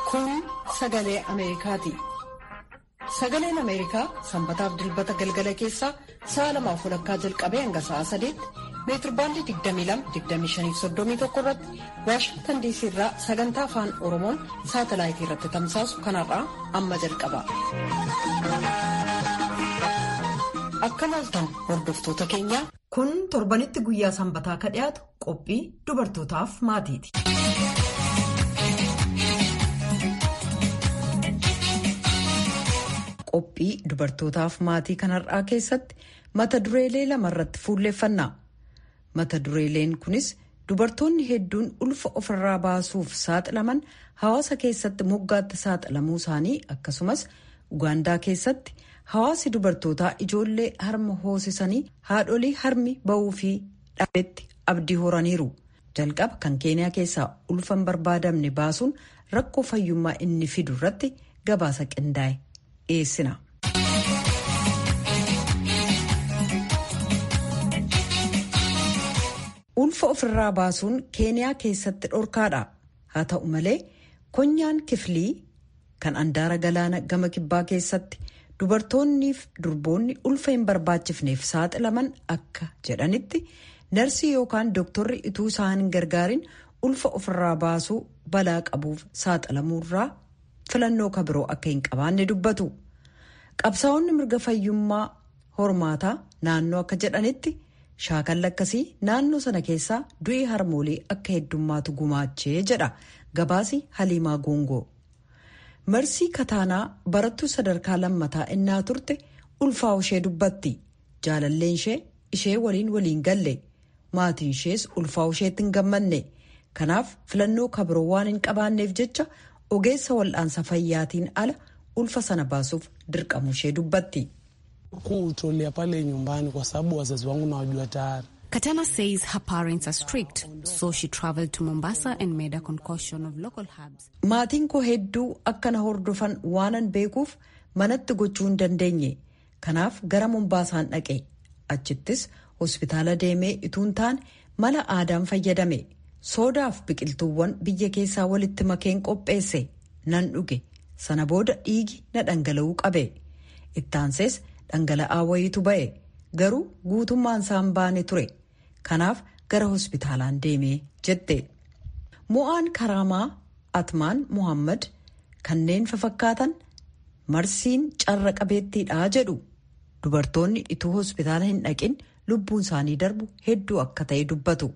Kun sagalee Ameerikaati. Sagaleen Ameerikaa sanbataaf dilbata galgala keessaa sa'a lamaaf walakkaa jalqabee hanga sa'a sadeetti meetirbaandii 22-25-31 irratti Waashingtan diisii irraa sagantaa afaan Oromoon saatalaayitii irratti tamsaasu kanarraa amma jalqaba. Akka laaltan hordoftoota keenyaa. Kun torbanitti guyyaa sanbataa ka dhiyaatu qophii dubartootaaf maatiiti. Qophii dubartootaaf maatii kanarraa keessatti mata dureelee lama irratti fuulleeffanna. Mata dureeleen kunis dubartoonni hedduun ulfa ofirraa baasuuf saaxilaman hawaasa keessatti moggaatti saaxilamuu isaanii akkasumas Ugaandaa keessatti hawaasi dubartootaa ijoollee harma hoosisanii haadholii harmi ba'uu fi dhabeetti abdii horaniiru. Jalqaba kan keeniyaa keessaa ulfa hin barbaadamne baasuun rakkoo fayyummaa inni fidu irratti gabaasa qindaa'e dhiyeessina. Ulfa ofirraa baasuun keeniyaa keessatti dhorkaadha. Haa ta'u malee konyaan kiflii kan andaara galaana gama kibbaa keessatti dubartoonniif durboonni ulfa hin barbaachifneef saaxilaman akka jedhanitti narsii yookaan dooktorri ituu isaan hin gargaarin ulfa ofirraa baasuu balaa qabuuf saaxilamuurraa filannoo kabiroo akka hin qabaanne dubbatu. Qabsaa'onni mirga fayyummaa hormaataa naannoo akka jedhanitti shaakalli akkasii naannoo sana keessaa du'i harmoolii akka heddummaatu gumaachee jedha gabaasi haliimaa goongoo. Marsii kataanaa barattuu sadarkaa lammataa innaa turte ulfaa ishee dubbatti. Jaalalleen ishee ishee waliin waliin galle. Maatiin ishees ulfaa isheetti hin gammanne. Kanaaf filannoo kabiroo waan hin qabaanneef jecha ogeessa wal'aansa fayyaatiin ala ulfa sana baasuuf dirqamu ishee dubbatti. kuutolia pale nyumbani kwa sababu wazazi wangu nawajua tayari. Katana says her parents are strict, so she traveled to Mombasa and made a concoction of local herbs. Maatiin koo hedduu akkana hordofan waanan beekuuf manatti gochuu hin dandeenye. Kanaaf gara Mombaasaan dhaqe. Achittis hospitaala deemee ituun taane mala aadaan fayyadame. Soodaaf biqiltuuwwan biyya keessaa walitti makeen qopheesse. Nan dhuge. Sana booda dhiigi na dhangala'uu qabe. Ittaansees dhangala'aa wayiitu ba'e. Garuu guutummaan isaan baane ture. Kanaaf gara hospitaalaan deemee jette. Mo'aan Karaamaa Atmaan Muhammad kanneen fafakkaatan marsiin carra qabeettiidhaa jedhu. Dubartoonni ituu hospitaala hin dhaqin lubbuun isaanii darbu hedduu akka ta'e dubbatu.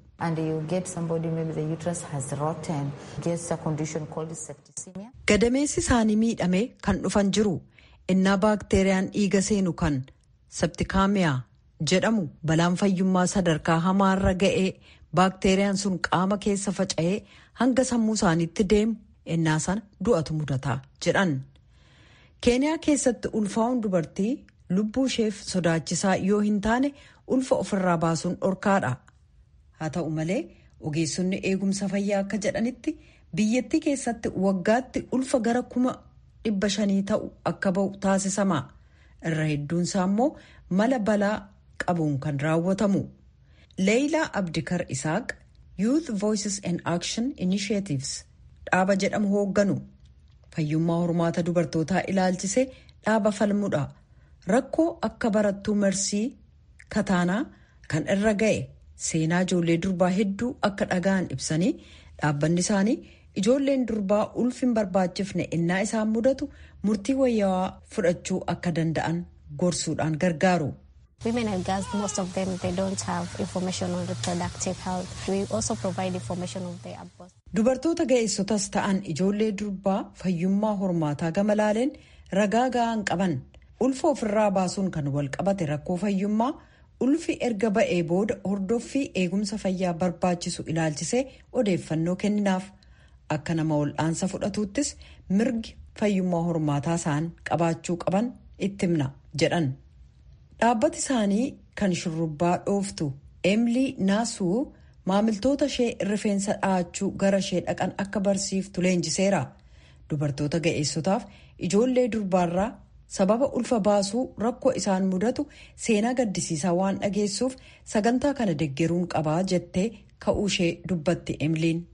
Gadameessi isaanii miidhamee kan dhufan jiru. innaa baakteeriyaan dhiiga seenu kan septikaamiyaa jedhamu balaan fayyummaa sadarkaa hamaarra ga'ee baakteeriyaan sun qaama keessa faca'ee hanga sammuu isaaniitti deemu innaa sana du'atu mudataa jedhan. keeniyaa keessatti ulfaa'uun dubartii lubbuu isheef sodaachisaa yoo hin taane ulfa ofirraa baasuun dhorkaadha. haa ta'u malee ogeessonni eegumsa fayyaa akka jedhanitti biyyattii keessatti waggaatti ulfa gara kuma. dhibba shanii ta'u akka ba'u taasisama irra hedduunsaa immoo mala balaa qabuun kan raawwatamu leeyilaa abdikar isaaq youth voices and action initiatives dhaaba jedhamu hoogganu fayyummaa hormaata dubartootaa ilaalchisee dhaaba falmudha rakkoo akka barattuu marsii kataanaa kan irra ga'e seenaa ijoollee durbaa hedduu akka dhaga'an ibsanii dhaabbanni isaanii. ijoolleen durbaa ulfi hin barbaachifne innaa isaan mudatu murtii wayyaawaa fudhachuu akka danda'an gorsuudhaan gargaaru. Women and girls, most of them, they don't have information on reproductive health. We also provide information of their abortion. Dubartoota ga'eessotas ta'an ijoollee durbaa fayyummaa hormaataa gama laaleen ragaa ga'aan qaban ulfa ofirraa baasuun kan wal qabate rakkoo fayyummaa ulfi erga ba'ee booda hordoffii eegumsa fayyaa barbaachisu ilaalchisee odeeffannoo kenninaaf. akka nama wal'aansa fudhatuuttis mirgi fayyummaa hormaataa isaan qabaachuu qaban itti himna jedhan dhaabbati isaanii kan shurrubbaa dhooftu emilii naasuu maamiltoota ishee rifeensa dhahachuu gara ishee dhaqan akka barsiiftu leenjiseera dubartoota ga'eessotaaf ijoollee durbaarraa sababa ulfa baasuu rakkoo isaan mudatu seenaa gaddisiisaa waan dhageessuuf sagantaa kana deggeruun qabaa jettee ka'uu ishee dubbatti emiliin.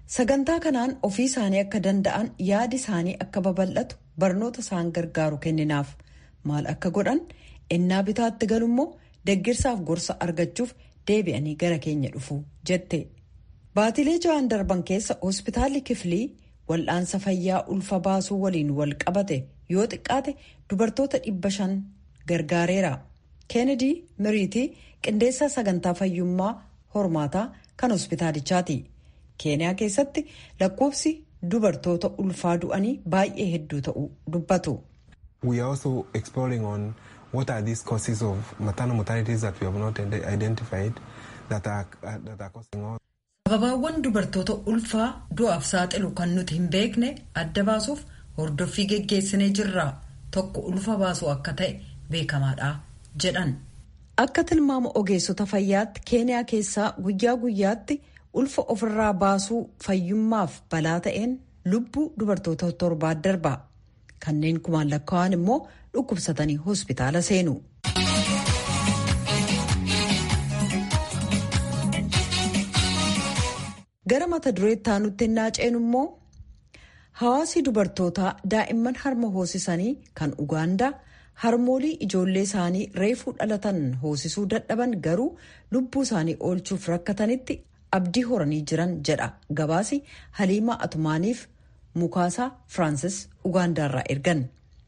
sagantaa kanaan ofii isaanii akka danda'an yaadi isaanii akka babal'atu barnoota isaan gargaaru kenninaaf maal akka godhan ennaa bitaatti galummoo deggirsaaf gorsa argachuuf deebi'anii gara keenya dhufu jette baatilee ja'an darban keessa hospitaalli kiflii wal'aansa fayyaa ulfa baasuu waliin wal qabate yoo xiqqaate dubartoota dhibba shan gargaareera keenedi miriitii qindeessaa sagantaa fayyummaa hormaataa kan hospitaalichaati keeniyaa keessatti lakkoofsi dubartoota ulfaa du'anii baay'ee hedduu ta'uu dubbatu. We are also exploring on what are these causes of maternal mortalities that we have not identified that are, that are causing all. sababaawwan dubartoota ulfaa du'aaf saaxilu kan nuti hin beekne adda baasuuf hordoffii geggeessinee jirra tokko ulfa baasuu akka ta'e beekamaadha jedhan. akka tilmaama ogeessota fayyaatti keeniyaa keessaa guyyaa guyyaatti ulfa ofirraa baasuu fayyummaaf balaa ta'een lubbuu dubartoota torbaa darba kanneen kumaan lakkaa'an immoo dhukkubsatanii hospitaala seenu. gara mata dureetti aanutti ennaa ceenu immoo hawaasi dubartootaa daa'imman harma hoosisanii kan ugaandaa harmoolii ijoollee isaanii reefuu dhalatan hoosisuu dadhaban garuu lubbuu isaanii oolchuuf rakkatanitti abdii horanii jiran jedha gabaasi haliimaa atumaaniif mukaasaa firaansis ugaandaarraa ergan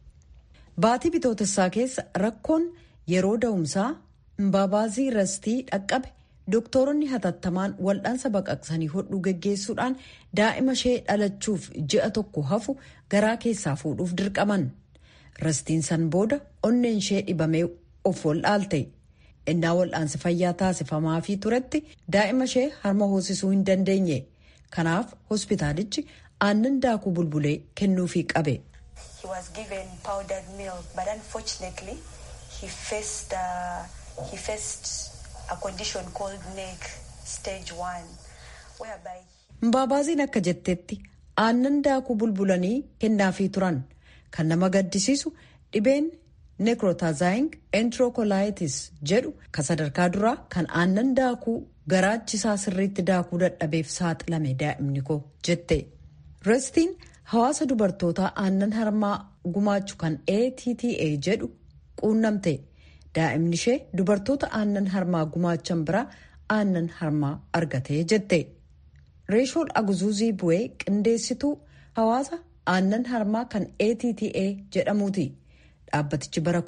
baatii bitootessaa keessa rakkoon yeroo da'umsaa mbaabaazii rastii dhaqqabe dooktoronni hatattamaan wal'aansa baqaqsanii hodhuu geggeessuudhaan daa'ima ishee dhalachuuf ji'a tokko hafu garaa keessaa fuudhuuf dirqaman rastiin san booda onneen ishee dhibamee of wal'aalte innaa wal'aansi fayyaa taasifamaafii turetti daa'ima ishee harma hoosisuu hin dandeenye kanaaf hospitaalichi aannan daakuu bulbulee kennuufii qabe. He was given powdered milk, but unfortunately, he faced uh, he faced a condition called NEC stage one, whereby. Mbaabaasiin akka jettetti aannan daakuu bulbulanii kennaafii turan kan nama gaddisiisu dhibeen nekrotazaaying enterokolayitis jedhu kan sadarkaa duraa kan aannan daakuu garaachisaa sirriitti daakuu dadhabeef saaxilame daa'imni koo jette. restiin hawaasa dubartootaa aannan harmaa gumaachu kan ATTA jedhu quunnamte daa'imni ishee dubartoota aannan harmaa gumaachan biraa aannan harmaa argatee jette reeshool aguzuuzii bu'ee qindeessituu hawaasa aannan harmaa kan ATTA jedhamuuti dhaabbatichi bara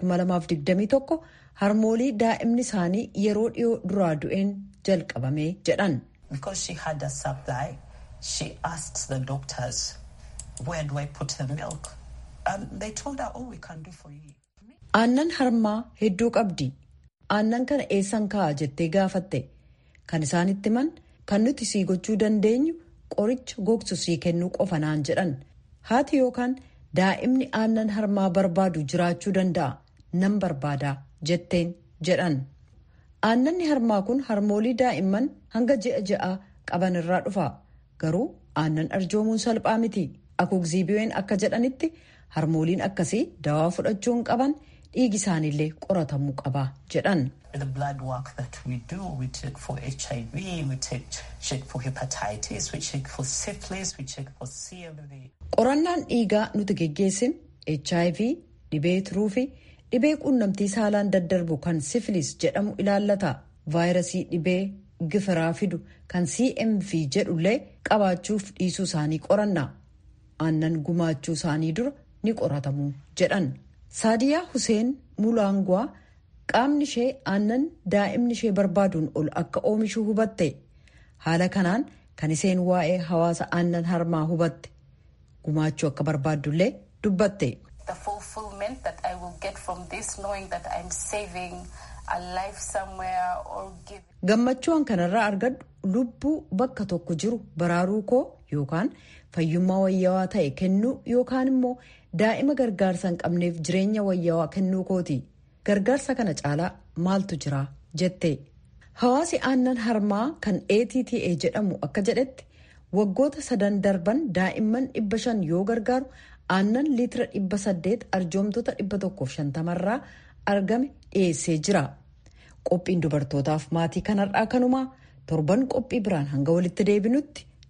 2021 harmoolii daa'imni isaanii yeroo dhiyoo duraa du'een jalqabame jedhan. Because she had a supply, she asked the doctors, where do I put the milk? And they told her, all we can do for you. aannan harmaa hedduu qabdi aannan kana eessan kaa'a jettee gaafatte kan isaanitti himan kan nuti sii gochuu dandeenyu qoricha gogsu sii kennuu qofa naan jedhan haati yookaan daa'imni aannan harmaa barbaadu jiraachuu danda'a nan barbaadaa jetteen jedhan aannanni harmaa kun harmoolii daa'imman hanga ji'a ja'a qaban irraa dhufa garuu aannan arjoomuun salphaa miti akugziibiyeen akka jedhanitti harmooliin akkasii dawaa fudhachuu hin qaban dhiigi isaaniillee qoratamuu qaba jedhan. The blood work that we do, we check for HIV, we check, check for hepatitis, we check for syphilis, we check for CMV. qorannaan dhiigaa nuti geggeessin hiv dhibee tiruu fi dhibee quunnamtii saalaan daddarbu kan sifilis jedhamu ilaallata vaayirasii dhibee gifiraa fidu kan cmv jedhullee qabaachuuf dhiisuu isaanii qoranna aannan gumaachuu isaanii dura ni qoratamu jedhan saadiyaa huseen mulaangwaa qaamni ishee aannan daa'imni ishee barbaaduun ol akka oomishuu hubatte haala kanaan kan isheen waa'ee hawaasa aannan harmaa hubatte gumaachuu akka barbaaddullee dubbatte. The fulfillment that I will get from this, knowing that I'm saving a life somewhere or giving. gammachuun kanarraa argadhu lubbuu bakka tokko jiru baraaruu koo yookaan fayyummaa wayyaawaa ta'e kennuu yookaan immoo daa'ima gargaarsa hin qabneef jireenya wayyaawaa kennuu kooti gargaarsa kana caalaa maaltu jira jette hawaasi aannan harmaa kan ATTA jedhamu akka jedhetti waggoota sadan darban daa'imman dhibba shan yoo gargaaru aannan liitira dhibba saddeet arjoomtoota dhibba tokkoof shantamarraa argame dhiyeessee jira. qophiin dubartootaaf maatii kanarraa kanumaa torban qophii biraan hanga walitti deebinutti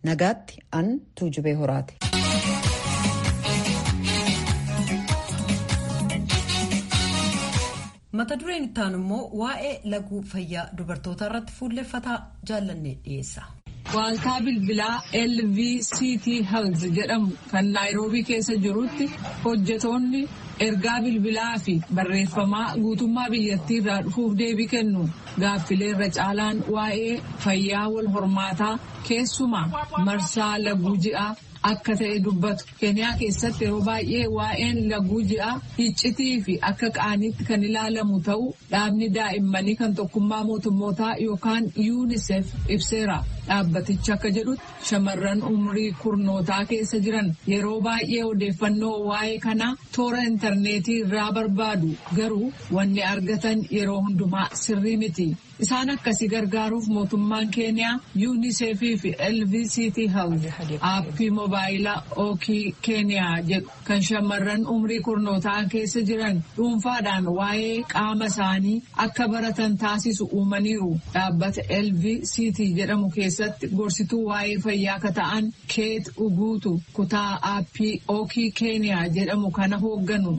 nagaatti an tuujubee horaati. mata dureen ittaan immoo waa'ee laguu fayyaa dubartootaa irratti fuulleffataa jaallannee dhiyeessa. Waaltaa bilbilaa LVCT Health jedhamu kan Naayiroobii keessa jirutti hojjetoonni ergaa bilbilaa fi barreeffamaa guutummaa biyyattii irraa dhufuuf deebii kennu gaaffilee irra caalaan waa'ee fayyaa wal hormaataa keessumaa marsaa laguu ji'aa akka ta'e dubbatu keeniyaa keessatti yeroo baay'ee waa'een laguu ji'aa iccitii fi akka qaaniitti kan ilaalamu ta'uu dhaabni daa'immanii kan tokkummaa mootummootaa yookaan yuunisef ibseera dhaabbatichi akka jedhutti shamarran umrii kurnootaa keessa jiran yeroo baay'ee odeeffannoo waa'ee kanaa toora intarneetii irraa barbaadu garuu wanni argatan yeroo hundumaa sirrii miti. Isaan akkasii gargaaruuf mootummaan keeniyaa yuunisefii fi LVCT Health aappii moobaayilaa ookii keeniyaa jedhu kan shamarran umrii kurnootaa keessa jiran dhuunfaadhaan waa'ee qaama isaanii akka baratan taasisu uumaniiru. Dhaabbata LVCT jedhamu keessatti gorsituu waa'ee fayyaa akka ta'an Keet Uguutu kutaa aappii ookii keeniyaa jedhamu kana hoogganu.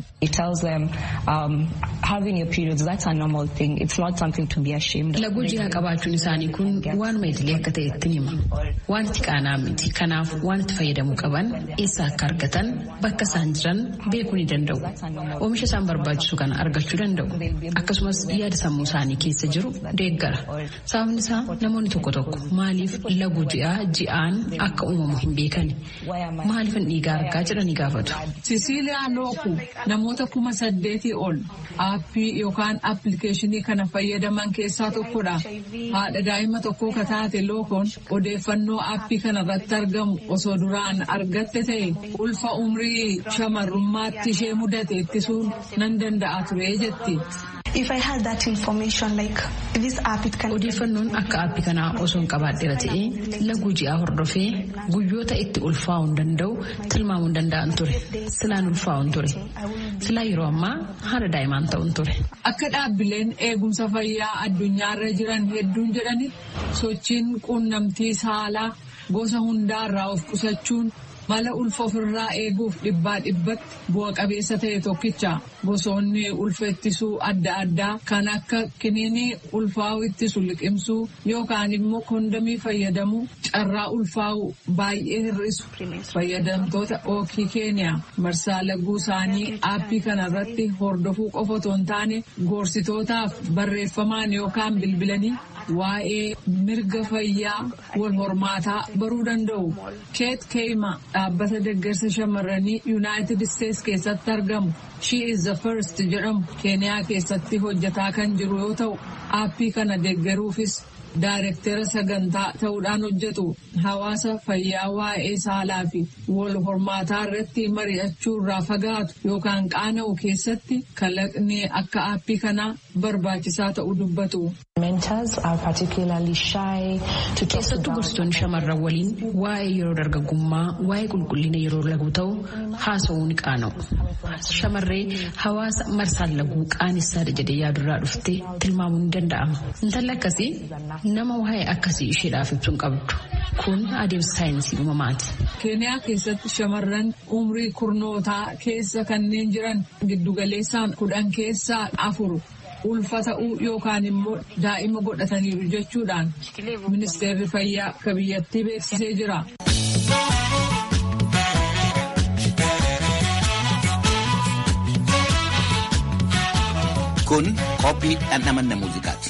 Laguu ji'aa qabaachuun isaanii kun waanuma idilee akka ta'e itti hima. Waan itti qaanaa miti. Kanaaf waan itti fayyadamuu qaban eessa akka argatan bakka isaan jiran beekuu ni danda'u. Oomisha isaan barbaachisu kana argachuu danda'u. Akkasumas yaada sammuu isaanii keessa jiru deeggara. Sababni isaa namoonni tokko tokko maaliif laguu ji'aa ji'aan akka uumamu hin beekani. Maaliif hin dhiigaa argaa jedhanii gaafatu. Sisiiliyaa Looku namoota kuma saddeetii ol aappii yookaan appilikeeshinii kana fayyadaman keessaa tokkodha. Haadha daa'ima tokkoo ka taate lookoon odeeffannoo aappii kana irratti argamu osoo duraan argatte ta'e ulfa umrii shamarrummaatti ishee mudate ittisuun nan danda'a ture jetti. Odeeffannoon akka aappii kanaa osoo hin qabaadheera ta'ee laguu ji'aa hordofee guyyoota itti ulfaa'uu hin danda'u tilmaamuu hin danda'an ture. Silaan ulfaa'u hin ture. Silaa yeroo ammaa haadha daa'imaan ta'u hin ture. Akka dhaabbileen eegumsa fayyaa addunyaarra jiran hedduun jedhanitti sochiin quunnamtii saalaa gosa hundaarraa of qusachuun mala ulfa ofirraa eeguuf dhibbaa dhibbatti bu'a qabeessa ta'e tokkicha gosoonni ulfa ittisuu adda addaa kan akka kiniinii ulfaa'u ittisu liqimsuu yookaan immoo kondamii fayyadamuu carraa ulfaa'u baay'ee hir'isu fayyadamtoota ookii keeniyaa marsaa laguu isaanii aappii kanarratti hordofuu qofa otoo hin taane gorsitootaaf barreeffamaan yookaan bilbilanii waa'ee mirga fayyaa wal hormaataa baruu danda'u keet keeyma dhaabbata deeggarsa shamarranii yuunaayitid isteets keessatti argamu she is the first jedhamu keeniyaa keessatti hojjetaa kan jiru yoo ta'u aappii kana deeggaruufis daayirektera sagantaa ta'uudhaan hojjetu hawaasa fayyaa waa'ee saalaa fi wal hormaataa irratti mari'achuu irraa fagaatu yookaan qaana'u keessatti kalaqni akka aappii kanaa barbaachisaa ta'uu dubbatu. Keessattuu gorsitoonni shamarran waliin waa'ee yeroo dargaggummaa waa'ee qulqullina yeroo laguu ta'u haasa'uu ni qaana'u. Shamarree hawaasa marsaan laguu qaanessaa jedhee yaadurraa dhuftee tilmaamuu ni danda'ama. Intalli akkasii nama waa'ee akkasii isheedhaaf ibsuun qabdu. Kun adeemsa saayinsii uumamaati. Keeniyaa keessatti shamarran umrii kurnootaa keessa kanneen jiran giddugaleessaan kudhan keessaa afur ulfa ta'uu yookaan immoo daa'ima godhataniiru jechuudhaan ministeerri fayyaa akka biyyattii beeksisee jira. Kun qophii dhandhamanna muuziqaati.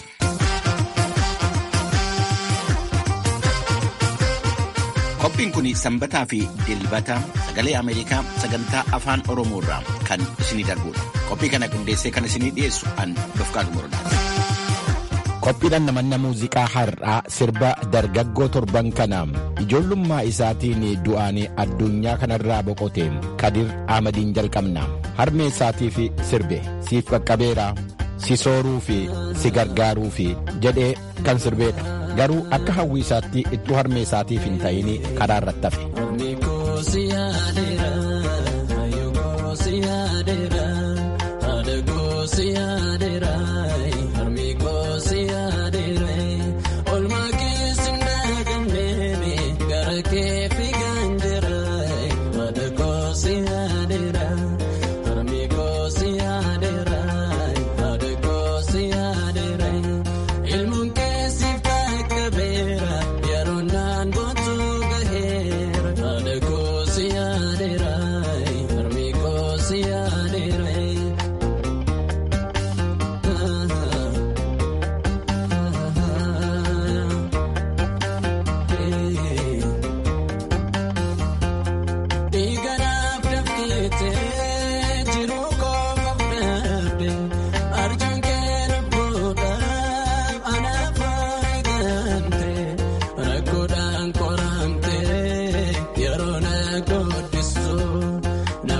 Qophiin kun sanbataa fi dilbata sagalee Ameerikaa sagantaa afaan Oromoo irraa kan isinii darbudha. Qophii kana qindeessee kan isinii dhiyeessu an Dofqaa Dumurdaati. Qophiidhaan namanna muuziqaa har'aa sirba dargaggoo torban kana ijoollummaa isaatiin du'aan addunyaa kanarraa boqote Kadir Ahmadiin jalqabna. Harmee isaatiif sirbe siif qaqqabeera si sooruu fi si gargaaruu fi jedhee kan sirbeedha. Garuu akka hawwii isaatti ittuu harmee isaatiif hin ta'in karaa irratti hafe. Olmaa keessa hin dhaqamne gara kee.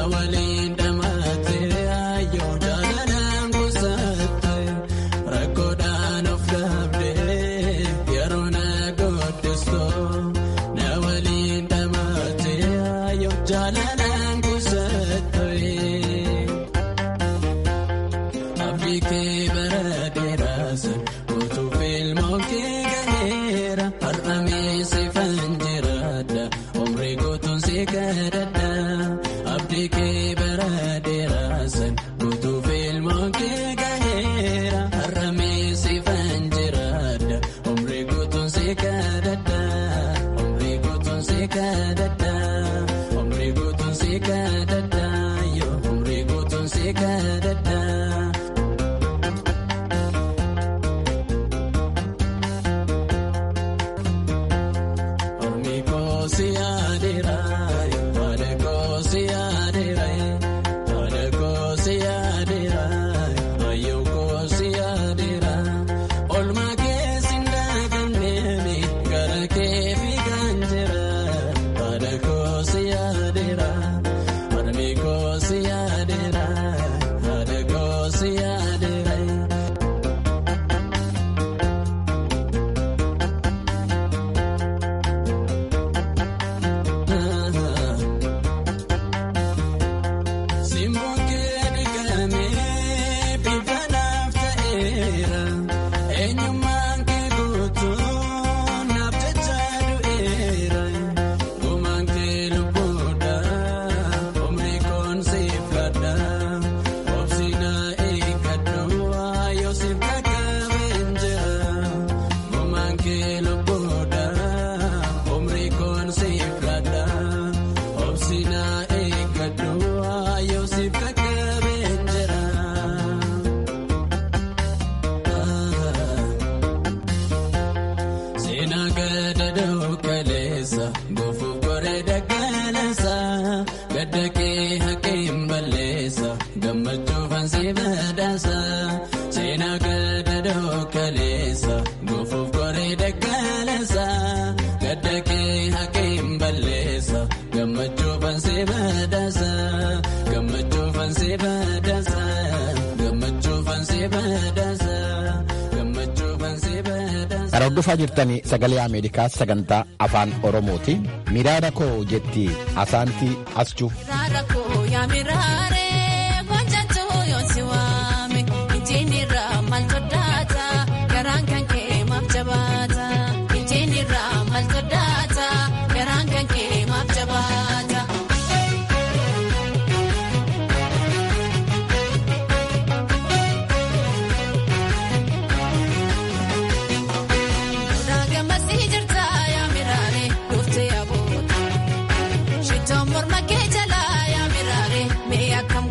Kan hordofaa jirtanii sagalee Ameerikaa sagantaa afaan Oromooti. Miraara koo jetti asaantii aschuu. Morma que jala ya mirare, me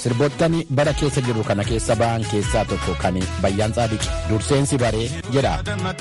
sirboottan bara keessa jirru kana keessa ba'an keessaa tokko kan bayyaan tsaadiqi durseensi baree jedha.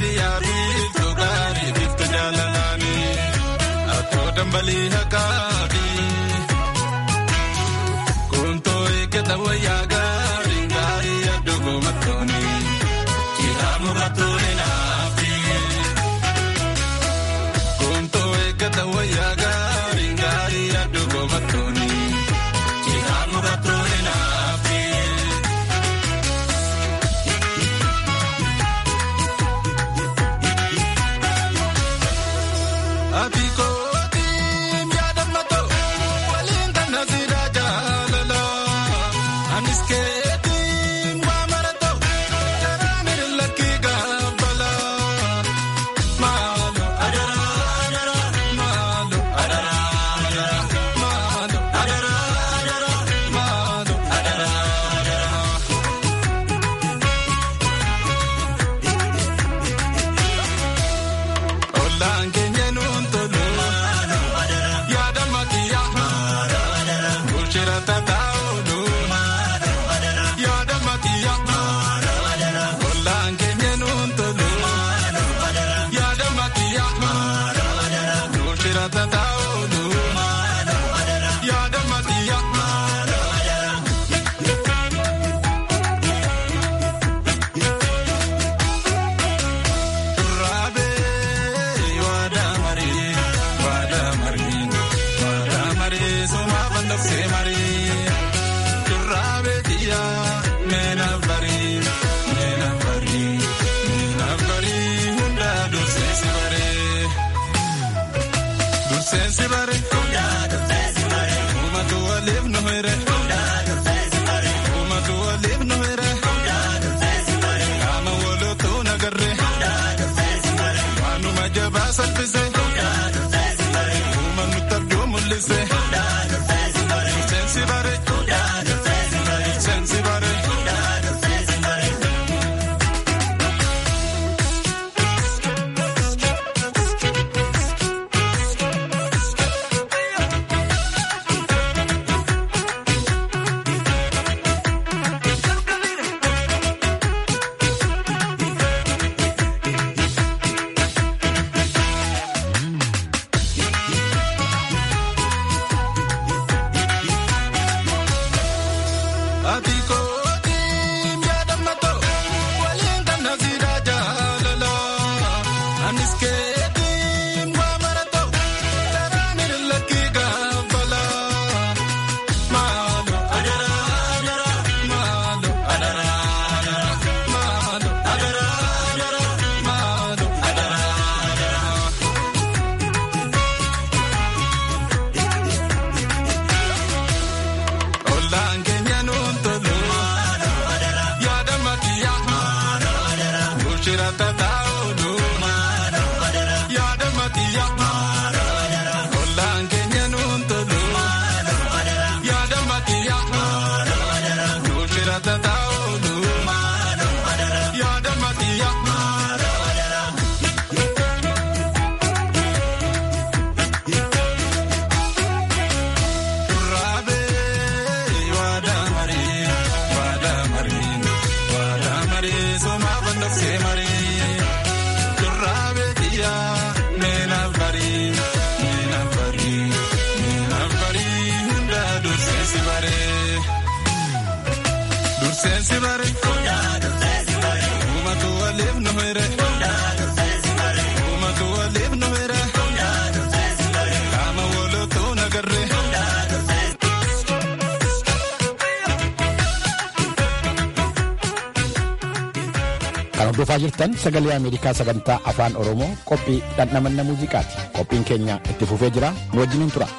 hordofaa jirtan sagalee ameerikaa sagantaa afaan oromoo qophii dhandhamanna muuziqaati qophiin keenya itti fufee jira nu wajjiniin tura.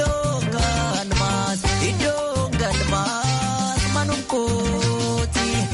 Iddoo galmaas manum kooti.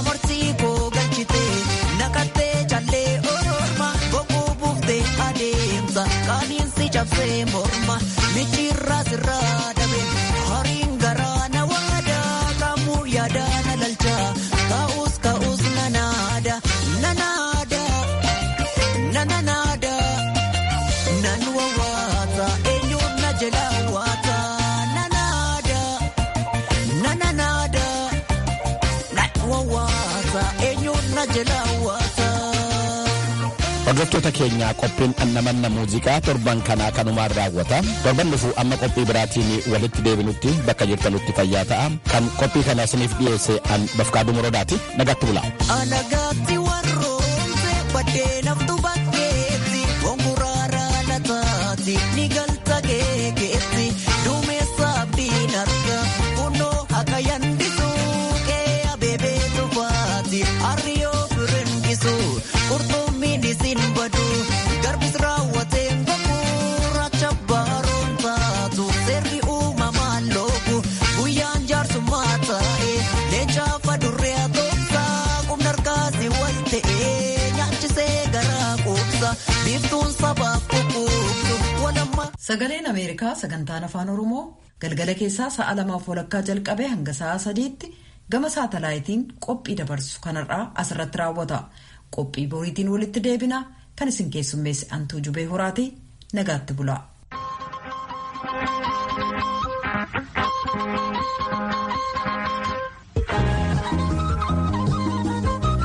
amartii koo galchite naqattee callee orma boquu buuftee adeemsa qaaniinsi cabsee morma michiirraa sirraa dhabe horiin garaa na waada qaamuu yaada na lalcha kaa'us kaa'us na naada na naada na na naada nan wawaata eenyuun na jala waata na naada na na naada nan wawaata eenyuun na jala waata. Hordoftoota keenyaa qophiin annamanna muuziqaa torban kanaa kanumaan raawwata. Torban dhufu amma qophii biraatiin walitti deebinutti bakka jirtanutti fayyaa ta'a. Kan qophii kana isiniif dhiyeesse an bafqaaduu morodaati. Nagaatti bula. Alagaatti warroomse baddee naftu bakkeetti gonguraara lataati ni galta geegeetti duumessa abdiin arga kunoo akka yandisu qee abeebee tufaati harriyoo firindisu qurxummiin isin badu garbis raawwateen goguracha baaroon taatu seerri uumamaan loogu guyyaan jaarsummaa taa'e leencaafa durree atoomsaa qubna harkaasi wal ta'e nyaachisee garaa quubsa biiftuun sabaaf kukuubsu walamma. Sagaleen Ameerikaa sagantaan afaan Oromoo galgala keessaa sa'a lamaaf walakkaa jalqabee hanga sa'a sadiitti gama saatalaayitiin qophii dabarsu kanarraa asirratti raawwata. Qophii boriitiin walitti deebina kan isin keessummeesse antuu jubee horaati nagaatti bula.